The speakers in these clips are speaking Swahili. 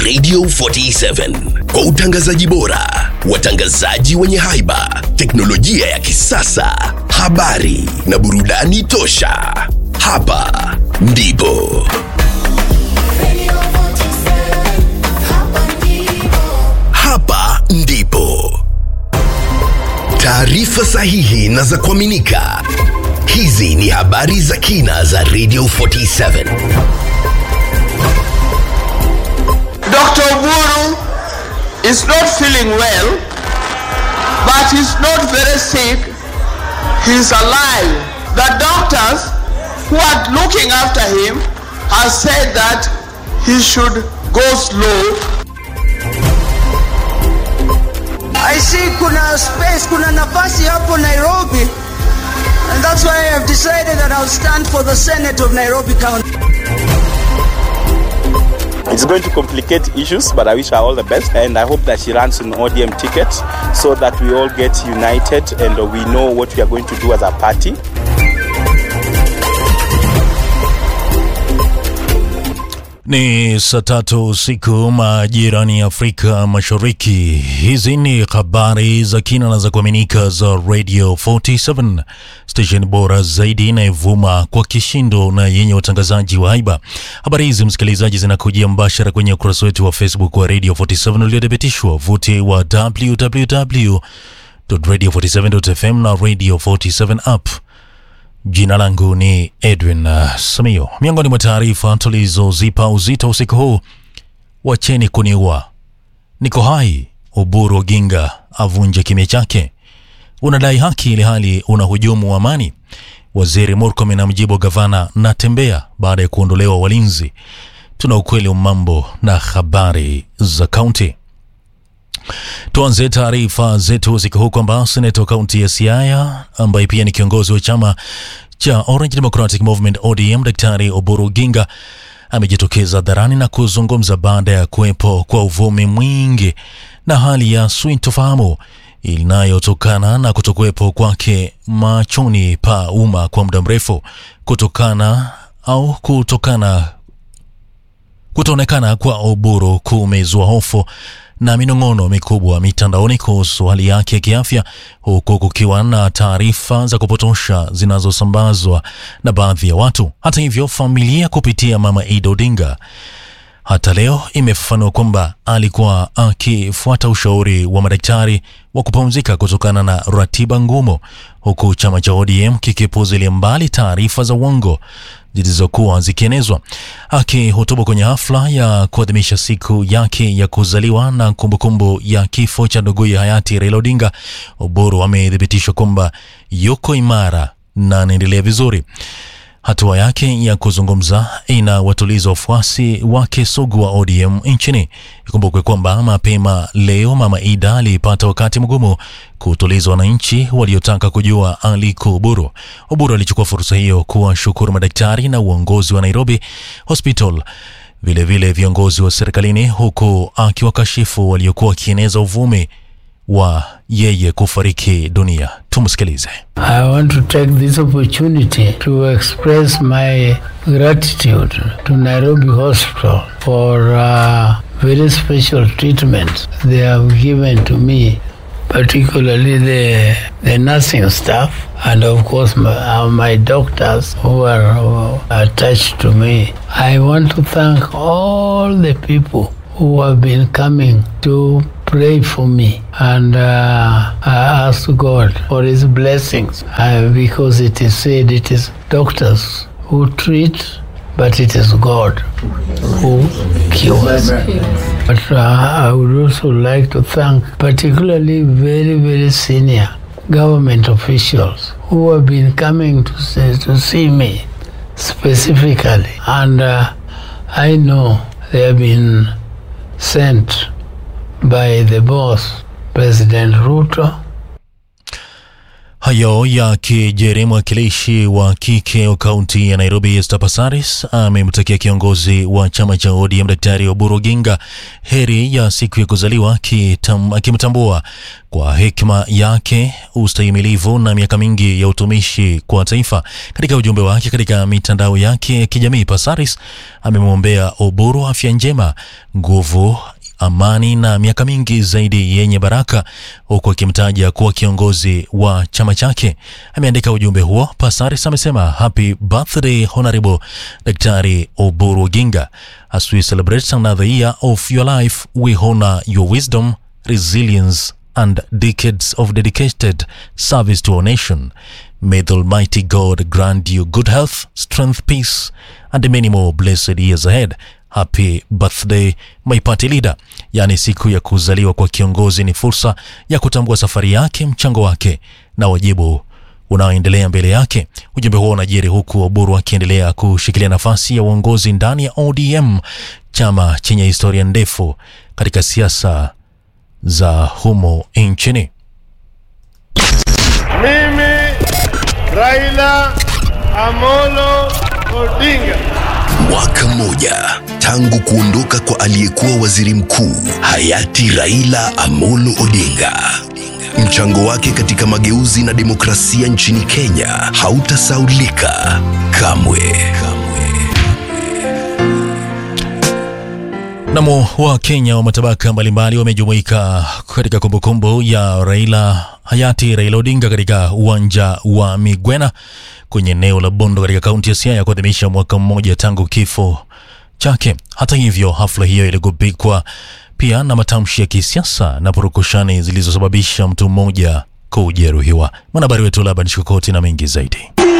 Radio 47 kwa utangazaji bora, watangazaji wenye haiba, teknolojia ya kisasa, habari na burudani tosha. Hapa ndipo Radio 47, hapa ndipo. hapa ndipo taarifa sahihi na za kuaminika. Hizi ni habari za kina za Radio 47. Dr. Oburu is not feeling well, but he's not very sick. He's alive. The doctors who are looking after him have said that he should go slow. I see kuna space, kuna nafasi hapo Nairobi. And that's why I have decided that I'll stand for the Senate of Nairobi County. It's going to complicate issues, but I wish her all the best. And I hope that she runs an ODM ticket so that we all get united and we know what we are going to do as a party. Ni saa tatu usiku majirani ya Afrika Mashariki. Hizi ni habari za kina na za kuaminika za Radio 47 station bora zaidi inayovuma kwa kishindo na yenye watangazaji wa haiba. Habari hizi msikilizaji, zinakujia mbashara kwenye ukurasa wetu wa Facebook wa Radio 47 uliothibitishwa vuti wa www.radio47.fm na Radio 47 app. Jina langu ni Edwin uh, Samio. Miongoni mwa taarifa tulizozipa uzito usiku huu, wacheni kuniua, niko hai. Oburu Oginga avunje kimya chake. Unadai haki ili hali unahujumu amani. Waziri Murkomen amjibu gavana Natembea baada ya kuondolewa walinzi. Tuna ukweli wa mambo na habari za kaunti. Tuanze taarifa zetu usiku huu kwamba seneta wa kaunti ya Siaya ambaye pia ni kiongozi wa chama cha Orange Democratic Movement ODM, Daktari Oburu Oginga amejitokeza hadharani na kuzungumza baada ya kuwepo kwa uvumi mwingi na hali ya sintofahamu inayotokana na kutokuwepo kwake machoni pa umma kwa muda mrefu kutokana au kutokana kutoonekana kwa Oburu kumezua hofu na minong'ono mikubwa mitandaoni kuhusu hali yake ya kiafya, huku kukiwa na taarifa za kupotosha zinazosambazwa na baadhi ya watu. Hata hivyo, familia kupitia mama Ida Odinga hata leo imefafanua kwamba alikuwa akifuata ushauri wa madaktari wa kupumzika kutokana na ratiba ngumu, huku chama cha ODM kikipuzilia mbali taarifa za uongo zilizokuwa zikienezwa. Akihutubu kwenye hafla ya kuadhimisha siku yake ya kuzaliwa na kumbukumbu ya kifo cha nduguye hayati Raila Odinga, Oburu amethibitishwa kwamba yuko imara na anaendelea vizuri. Hatua yake ya kuzungumza inawatuliza wafuasi wake sugu wa ODM nchini. Ikumbukwe kwamba mapema leo Mama Ida alipata wakati mgumu kutuliza wananchi waliotaka kujua aliko Oburu. Oburu alichukua fursa hiyo kuwashukuru madaktari na uongozi wa Nairobi Hospital vilevile vile viongozi wa serikalini, huku akiwakashifu waliokuwa wakieneza uvumi wa yeye kufariki dunia. Tumsikilize. I want to take this opportunity to express my gratitude to Nairobi Hospital for uh, very special treatment they have given to me, particularly the, the nursing staff and of course my, uh, my doctors who are uh, attached to me. I want to thank all the people who have been coming to pray for me and uh, I ask God for His blessings uh, because it is said it is doctors who treat, but it is God who cures. But uh, I would also like to thank particularly very, very senior government officials who have been coming to, say, to see me specifically. And uh, I know they have been sent by the boss, President Ruto. Hayo yakijiri, mwakilishi wa kike wa kaunti ya Nairobi Esther Passaris amemtakia kiongozi wa chama cha ODM Daktari Oburu Oginga heri ya siku ya kuzaliwa, kitam- akimtambua kwa hekima yake, ustahimilivu na miaka mingi ya utumishi kwa taifa. Katika ujumbe wake katika mitandao yake ya kijamii, Passaris amemwombea Oburu afya njema, nguvu amani na miaka mingi zaidi yenye baraka, huku akimtaja kuwa kiongozi wa chama chake. Ameandika ujumbe huo. Passaris amesema happy birthday honorable Daktari Oburu Oginga. As we celebrate another year of your life, we honor your wisdom, resilience and decades of dedicated service to our nation. May the Almighty God grant you good health, strength, peace, and many more blessed years ahead. Happy birthday my party leader. Yaani, siku ya kuzaliwa kwa kiongozi ni fursa ya kutambua safari yake, mchango wake na wajibu unaoendelea mbele yake. Ujumbe huo unajiri huku Oburu akiendelea kushikilia nafasi ya uongozi ndani ya ODM, chama chenye historia ndefu katika siasa za humo nchini. Mimi Raila Amolo Odinga Mwaka mmoja tangu kuondoka kwa aliyekuwa waziri mkuu hayati Raila Amolo Odinga. Mchango wake katika mageuzi na demokrasia nchini Kenya hautasaulika kamwe. Namo wa Kenya wa matabaka mbalimbali wamejumuika katika kumbukumbu ya Raila hayati Raila Odinga katika uwanja wa Migwena kwenye eneo la Bondo katika kaunti ya Siaya kuadhimisha mwaka mmoja tangu kifo chake. Hata hivyo, hafla hiyo iligubikwa pia na matamshi ya kisiasa na purukushani zilizosababisha mtu mmoja kujeruhiwa. Mwanahabari wetu Laban Shikokoti na mengi zaidi.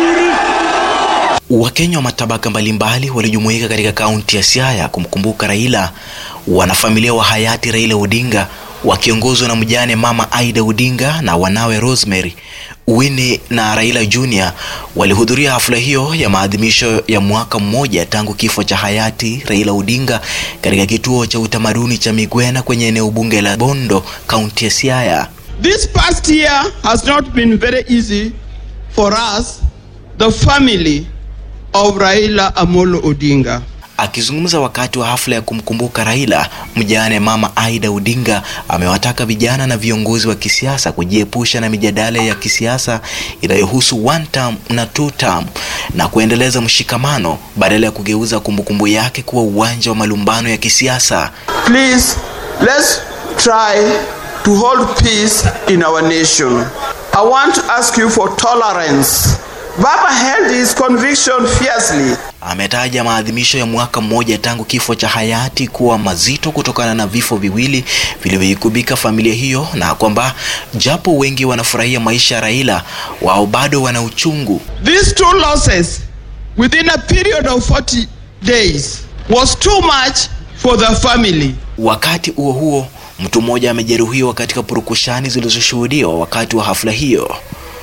Wakenya wa matabaka mbalimbali walijumuika katika kaunti ya Siaya kumkumbuka Raila. Wanafamilia wa hayati Raila Odinga wakiongozwa na mjane mama Aida Odinga na wanawe Rosemary, Winnie na Raila Junior walihudhuria hafla hiyo ya maadhimisho ya mwaka mmoja tangu kifo cha hayati Raila Odinga katika kituo cha utamaduni cha Migwena kwenye eneo bunge la Bondo, kaunti ya Siaya. This past year has not been very easy for us, the family of Raila Amolo Odinga. Akizungumza wakati wa hafla ya kumkumbuka Raila, mjane mama Aida Odinga amewataka vijana na viongozi wa kisiasa kujiepusha na mijadala ya kisiasa inayohusu one term na two term na kuendeleza mshikamano badala ya kugeuza kumbukumbu yake kuwa uwanja wa malumbano ya kisiasa. Please, let's try to hold peace in our nation. I want to ask you for tolerance. Baba held his conviction fiercely. Ametaja maadhimisho ya mwaka mmoja tangu kifo cha hayati kuwa mazito kutokana na vifo viwili vilivyoikubika familia hiyo, na kwamba japo wengi wanafurahia maisha ya Raila, wao bado wana uchungu. These two losses within a period of 40 days was too much for the family. Wakati huo huo, mtu mmoja amejeruhiwa katika purukushani zilizoshuhudiwa wakati wa hafla hiyo.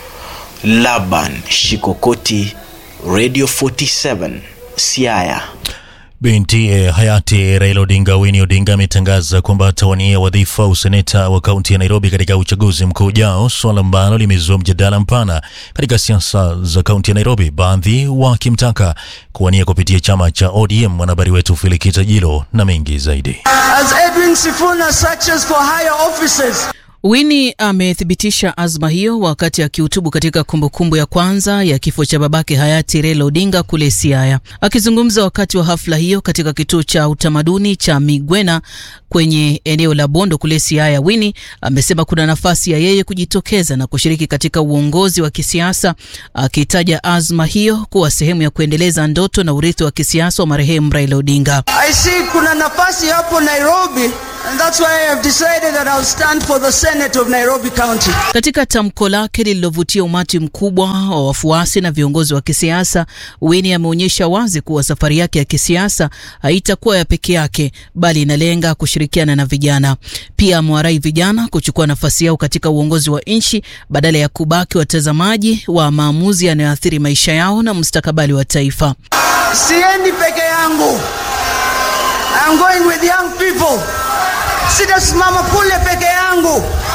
Laban Shikokoti, Radio 47, Siaya. Binti eh, hayati Raila Odinga, Winnie Odinga, ametangaza kwamba atawania wadhifa wa useneta wa kaunti ya Nairobi katika uchaguzi mkuu ujao, swala ambalo limezua mjadala mpana katika siasa za kaunti ya Nairobi, baadhi wakimtaka kuwania kupitia chama cha ODM. Mwanahabari wetu Filikita Jilo na mengi zaidi. As Edwin Sifuna searches for higher offices, Winnie amethibitisha azma hiyo wakati akihutubu katika kumbukumbu ya kwanza ya kifo cha babake hayati Raila Odinga kule Siaya. Akizungumza wakati wa hafla hiyo katika kituo cha utamaduni cha Migwena kwenye eneo la Bondo kule Siaya, Winnie amesema kuna nafasi ya yeye kujitokeza na kushiriki katika uongozi wa kisiasa, akitaja azma hiyo kuwa sehemu ya kuendeleza ndoto na urithi wa kisiasa wa marehemu Raila Odinga. I see kuna nafasi hapo Nairobi, and that's why I have decided that I'll stand for the Senate of Nairobi County. Katika tamko lake lililovutia umati mkubwa wa wafuasi na viongozi wa kisiasa, Winnie ameonyesha wazi kuwa safari yake ya kisiasa haitakuwa ya peke yake, bali inalenga kushirikiana na vijana. Pia amewarai vijana kuchukua nafasi yao katika uongozi wa nchi badala ya kubaki watazamaji wa maamuzi yanayoathiri maisha yao na mustakabali wa taifa. Siendi peke yangu. I'm going with young people. Sitasimama kule peke yangu.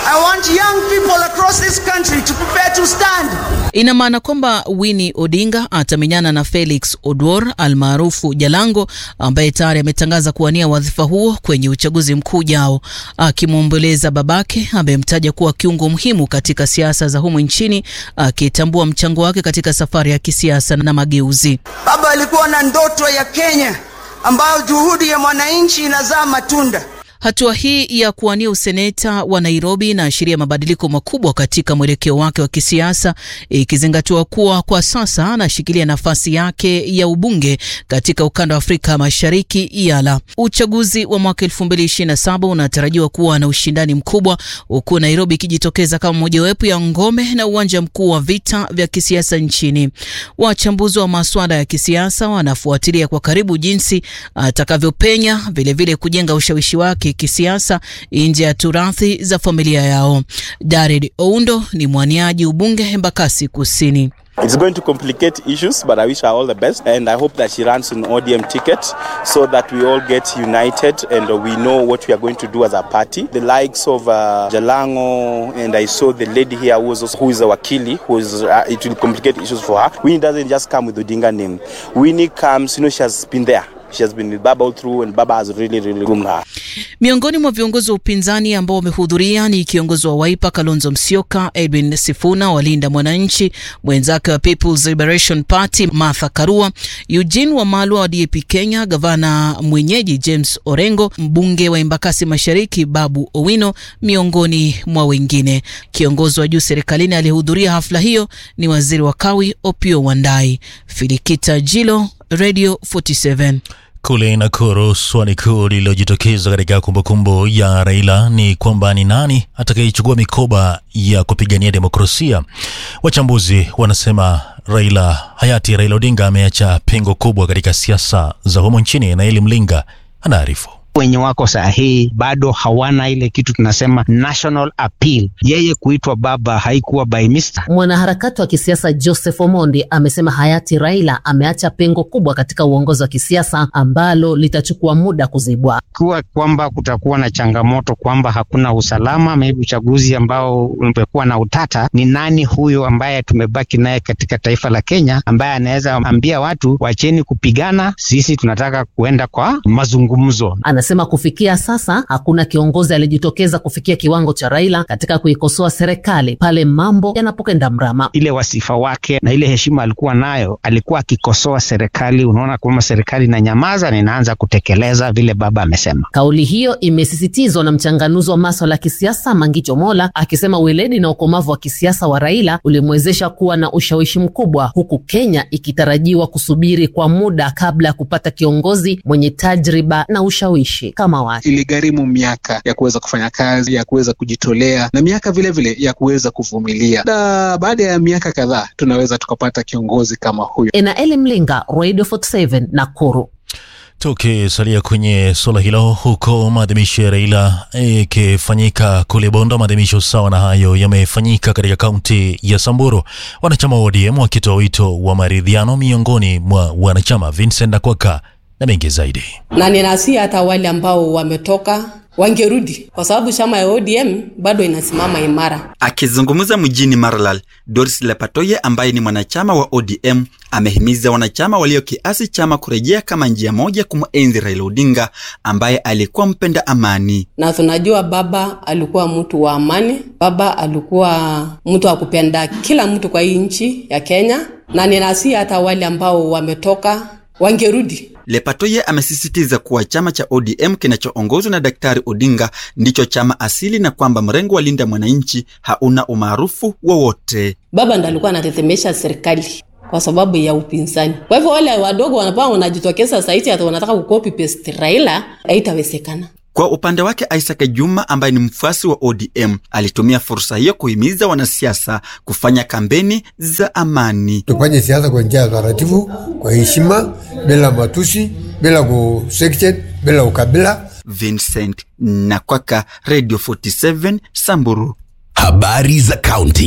I want young people across this country to prepare to stand. Ina maana kwamba Winnie Odinga atamenyana na Felix Odwor almaarufu Jalango ambaye tayari ametangaza kuwania wadhifa huo kwenye uchaguzi mkuu ujao, akimwomboleza babake amemtaja kuwa kiungo muhimu katika siasa za humu nchini, akitambua mchango wake katika safari ya kisiasa na mageuzi. Baba alikuwa na ndoto ya Kenya ambayo juhudi ya mwananchi inazaa matunda. Hatua hii ya kuwania useneta wa Nairobi inaashiria mabadiliko makubwa katika mwelekeo wake wa kisiasa, ikizingatiwa kuwa kwa sasa anashikilia nafasi yake ya ubunge katika ukanda wa Afrika Mashariki IALA. Uchaguzi wa mwaka 2027 unatarajiwa kuwa na ushindani mkubwa, huku Nairobi ikijitokeza kama mojawapo ya ngome na uwanja mkuu wa vita vya kisiasa nchini. Wachambuzi wa masuala ya kisiasa wanafuatilia kwa karibu jinsi atakavyopenya, vilevile kujenga ushawishi wake kisiasa nje ya turathi za familia yao. Jared Oundo ni mwaniaji ubunge Embakasi Kusini. It's going to complicate issues, but I wish her all the best. And I hope that she runs an ODM ticket so that we all get united and we know what we are going to do as a party. The likes of uh, Jalango, and I saw the lady here who is, also, who is a Wakili, who is, uh, it will complicate issues for her. Winnie doesn't just come with Odinga name. Winnie comes, you know, she has been there. She has been with Baba all through, and Baba has really, really groomed her. Miongoni mwa viongozi wa upinzani ambao wamehudhuria ni kiongozi wa Wiper Kalonzo Musyoka, Edwin Sifuna wa Linda Mwananchi, mwenzake wa People's Liberation Party Martha Karua, Eugene Wamalwa wa DAP Kenya, gavana mwenyeji James Orengo, mbunge wa Embakasi Mashariki Babu Owino, miongoni mwa wengine. Kiongozi wa juu serikalini aliyehudhuria hafla hiyo ni waziri wa kawi Opiyo Wandayi. Filikita Jilo, Radio 47. Kule Nakuru, swali kuu lililojitokeza katika kumbukumbu ya Raila ni kwamba ni nani atakayechukua mikoba ya kupigania demokrasia. Wachambuzi wanasema Raila, hayati Raila Odinga ameacha pengo kubwa katika siasa za humo nchini, na Eli Mlinga anaarifu wenye wako sahihi bado hawana ile kitu tunasema national appeal. Yeye kuitwa baba haikuwa by mister. Mwanaharakati wa kisiasa Joseph Omondi amesema hayati Raila ameacha pengo kubwa katika uongozi wa kisiasa ambalo litachukua muda kuzibwa. Kuwa kwamba kutakuwa na changamoto kwamba hakuna usalama, maybe uchaguzi ambao umekuwa na utata, ni nani huyo ambaye tumebaki naye katika taifa la Kenya ambaye anaweza ambia watu wacheni kupigana, sisi tunataka kuenda kwa mazungumzo. Anasema kufikia sasa hakuna kiongozi aliyejitokeza kufikia kiwango cha Raila katika kuikosoa serikali pale mambo yanapokenda mrama. Ile wasifa wake na ile heshima alikuwa nayo, alikuwa akikosoa serikali. Unaona kwamba serikali inanyamaza na inaanza kutekeleza vile baba amesema. Kauli hiyo imesisitizwa na mchanganuzi wa maswala ya kisiasa Mangicho Mola akisema weledi na ukomavu wa kisiasa wa Raila ulimwezesha kuwa na ushawishi mkubwa, huku Kenya ikitarajiwa kusubiri kwa muda kabla ya kupata kiongozi mwenye tajriba na ushawishi kama wake. Iligharimu miaka ya kuweza kufanya kazi, ya kuweza kujitolea na miaka vilevile vile ya kuweza kuvumilia, na baada ya miaka kadhaa tunaweza tukapata kiongozi kama huyo. Enaeli Mlinga, Radio 47 Nakuru. Tukisalia kwenye suala hilo, huko maadhimisho ya Raila ikifanyika kule Bondo, maadhimisho sawa na hayo yamefanyika katika kaunti ya Samburu, wanachama wa ODM wakitoa wito wa maridhiano miongoni mwa wanachama. Vincent Akwaka na mengi zaidi. na ninasi hata wale ambao wametoka wangerudi kwa sababu chama ya ODM bado inasimama imara. Akizungumza mjini Maralal, Doris Lepatoye ambaye ni mwanachama wa ODM amehimiza wanachama walio kiasi chama kurejea kama njia moja kumwenzi Raila Odinga ambaye alikuwa mpenda amani. Na tunajua baba alikuwa mtu wa amani, baba alikuwa mtu wa kupenda kila mtu kwa hii nchi ya Kenya, na ninasi hata wale ambao wametoka wangerudi Lepatoye amesisitiza kuwa chama cha ODM kinachoongozwa na Daktari Odinga ndicho chama asili na kwamba mrengo wa Linda Mwananchi hauna umaarufu wowote. baba ndo alikuwa anatetemesha serikali kwa sababu ya upinzani. Kwa hivyo wale wadogo wanapaa wanajitokeza saiti hata wanataka kukopi paste Raila, haitawezekana. Kwa upande wake Isaac Juma ambaye ni mfuasi wa ODM alitumia fursa hiyo kuhimiza wanasiasa kufanya kampeni za amani. Tufanye siasa kwa njia ya taratibu, kwa heshima, bila matusi, bila kusection, bila ukabila. Vincent Nakwaka, Radio 47 Samburu. Habari za kaunti.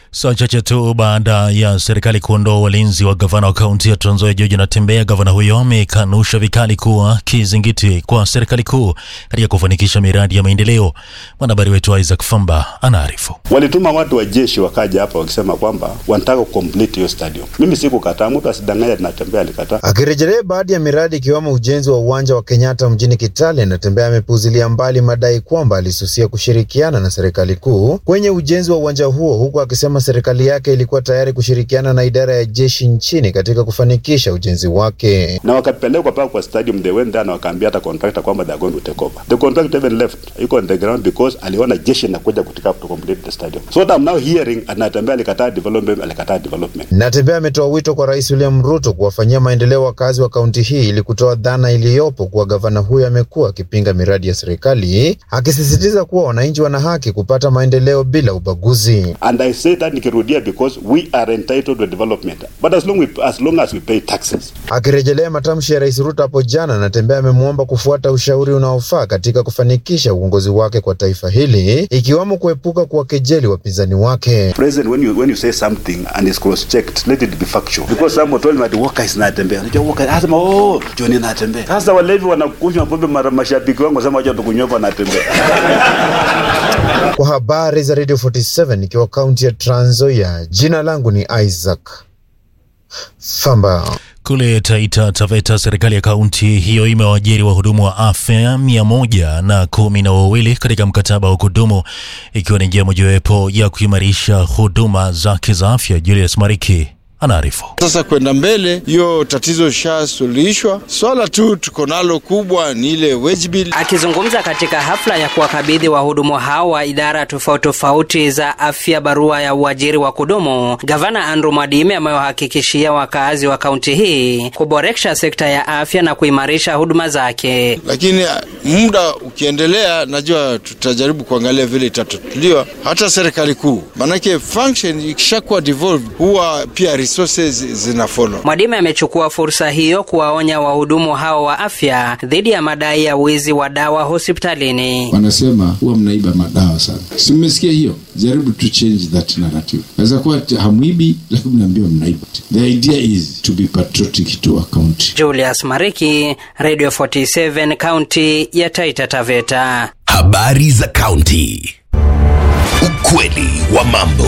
Saa chache tu baada ya serikali kuondoa walinzi wa gavana wa kaunti ya Trans Nzoia George Natembeya, gavana huyo amekanusha vikali kuwa kizingiti kwa serikali kuu katika kufanikisha miradi ya maendeleo. Mwanahabari wetu Isaac Famba anaarifu. Walituma watu wa jeshi wakaja hapa wakisema kwamba wanataka kucomplete hiyo stadium. Mimi sikukataa, mtu asidanganye Natembeya alikataa. Akirejelea baadhi ya miradi ikiwemo ujenzi wa uwanja wa Kenyatta mjini Kitale, Natembeya amepuuzilia mbali madai kwamba alisusia kushirikiana na serikali kuu kwenye ujenzi wa uwanja huo, huku akisema serikali yake ilikuwa tayari kushirikiana na idara ya jeshi nchini katika kufanikisha ujenzi wake. Na wakapelekwa paka kwa stadium, they went there na wakaambia hata contractor kwamba they are going to take over. The contractor even left, yuko on the ground because aliona jeshi inakuja kutika to complete the stadium. So what I'm now hearing, Natembeya alikataa development, alikataa development. Natembeya ametoa wito kwa Rais William Ruto kuwafanyia maendeleo wakazi wa kaunti hii ili kutoa dhana iliyopo kuwa gavana huyo amekuwa akipinga miradi ya serikali, akisisitiza kuwa wananchi wana haki kupata maendeleo bila ubaguzi. And I say that nikirudia because we are entitled to development. But as long, we, as long as we pay taxes. Akirejelea matamshi ya Rais Ruto hapo jana, Natembeya amemwomba kufuata ushauri unaofaa katika kufanikisha uongozi wake kwa taifa hili, ikiwemo kuepuka kuwakejeli wapinzani wake. President, when you, when you say something and it's cross-checked, let it be factual. Because someone told me that Walker is Natembeya. Unajua Walker, asema oh, John Natembeya. Sasa walevi wanakunywa pombe mara mashabiki wangu wasema wacha tukunywe hapa Natembeya. Kwa habari za Radio 47 ikiwa kaunti ya Trans Nzoia, jina langu ni Isaac Famba. Kule Taita Taveta, serikali ya kaunti hiyo imewaajiri wahudumu wa afya mia moja na kumi na wawili katika mkataba wa kudumu ikiwa ni njia mojawapo ya kuimarisha huduma zake za afya. Julius Mariki anaarifu. Sasa kwenda mbele, hiyo tatizo ishasuluhishwa. Swala tu tuko nalo kubwa ni ile wage bill. Akizungumza katika hafla ya kuwakabidhi wahudumu hao wa idara tofauti tofauti za afya barua ya uajiri wa kudumu, gavana Andrew Mwadime amewahakikishia wakazi wa kaunti hii kuboresha sekta ya afya na kuimarisha huduma zake. Lakini muda ukiendelea, najua tutajaribu kuangalia vile itatatuliwa hata serikali kuu, manake function ikishakuwa devolved huwa pia resources zina follow. Mwadime amechukua fursa hiyo kuwaonya wahudumu hao wa afya dhidi ya madai ya wizi wa dawa hospitalini. Wanasema huwa mnaiba madawa sana, si mmesikia hiyo? Jaribu to change that narrative. Naweza kuwa hamwibi, lakini mnaambiwa mnaiba. The idea is to be patriotic to our county. Julius Mariki, Radio 47, kaunti ya Taita Taveta. Habari za kaunti. Ukweli wa mambo.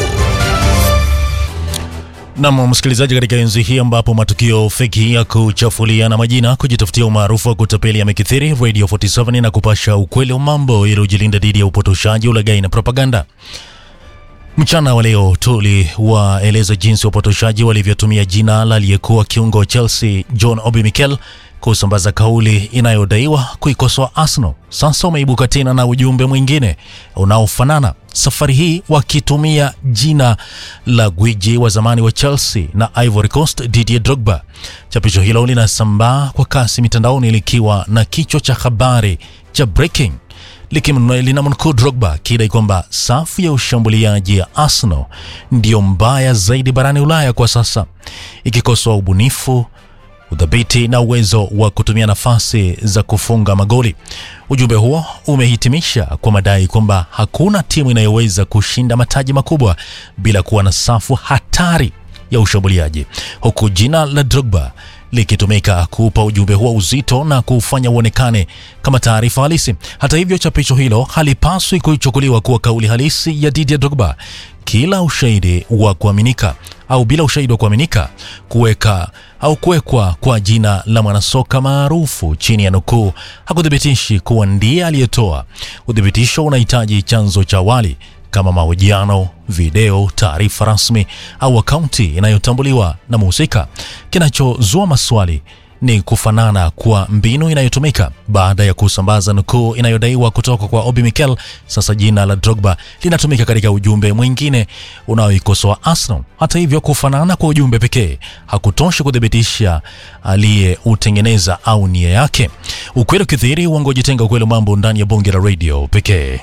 Nam msikilizaji, katika enzi hii ambapo matukio feki ya kuchafuliana majina, kujitafutia umaarufu wa kutapeli yamekithiri, Radio 47 na kupasha ukweli wa mambo ili ujilinda dhidi ya upotoshaji, ulaghai na propaganda. Mchana wa leo tuliwaeleza jinsi wapotoshaji walivyotumia jina la aliyekuwa kiungo wa Chelsea John Obi Mikel kusambaza kauli inayodaiwa kuikosoa Arsenal. Sasa umeibuka tena na ujumbe mwingine unaofanana, safari hii wakitumia jina la gwiji wa zamani wa Chelsea na Ivory Coast Didier Drogba. Chapisho hilo linasambaa kwa kasi mitandaoni likiwa na kichwa cha habari cha breaking linamnukuu Drogba akidai kwamba safu ya ushambuliaji ya Arsenal ndiyo mbaya zaidi barani Ulaya kwa sasa, ikikosoa ubunifu udhabiti na uwezo wa kutumia nafasi za kufunga magoli. Ujumbe huo umehitimisha kwa madai kwamba hakuna timu inayoweza kushinda mataji makubwa bila kuwa na safu hatari ya ushambuliaji, huku jina la Drogba likitumika kuupa ujumbe huo uzito na kuufanya uonekane kama taarifa halisi. Hata hivyo, chapisho hilo halipaswi kuchukuliwa kuwa kauli halisi ya Didier Drogba. Kila ushahidi wa kuaminika au bila ushahidi wa kuaminika kuweka au kuwekwa kwa jina la mwanasoka maarufu chini ya nukuu hakuthibitishi kuwa ndiye aliyetoa. Uthibitisho unahitaji chanzo cha awali kama mahojiano, video, taarifa rasmi au akaunti inayotambuliwa na mhusika. Kinachozua maswali ni kufanana kwa mbinu inayotumika baada ya kusambaza nukuu inayodaiwa kutoka kwa Obi Mikel. Sasa jina la Drogba linatumika katika ujumbe mwingine unaoikosoa Arsenal. Hata hivyo, kufanana kwa ujumbe pekee hakutoshi kuthibitisha aliyeutengeneza au nia yake. Ukweli ukithiri, uongo jitenga. Ukweli mambo ndani ya bonge la radio pekee.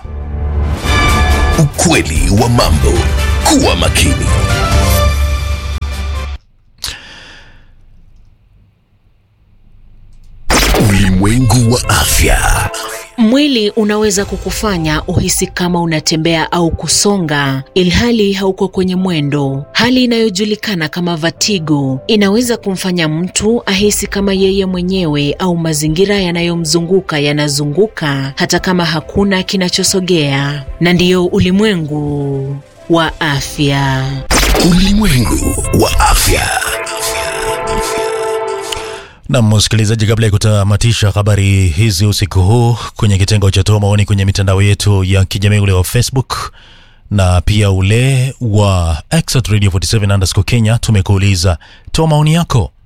Ukweli wa mambo. Kuwa makini. Ulimwengu wa afya. Mwili unaweza kukufanya uhisi kama unatembea au kusonga ilhali hauko kwenye mwendo. Hali inayojulikana kama vertigo inaweza kumfanya mtu ahisi kama yeye mwenyewe au mazingira yanayomzunguka yanazunguka hata kama hakuna kinachosogea. Na ndiyo ulimwengu wa afya. Ulimwengu wa afya. Na msikilizaji, kabla ya kutamatisha habari hizi usiku huu, kwenye kitengo cha toa maoni kwenye mitandao yetu ya kijamii ule wa Facebook na pia ule wa X at Radio 47 underscore Kenya, tumekuuliza toa maoni yako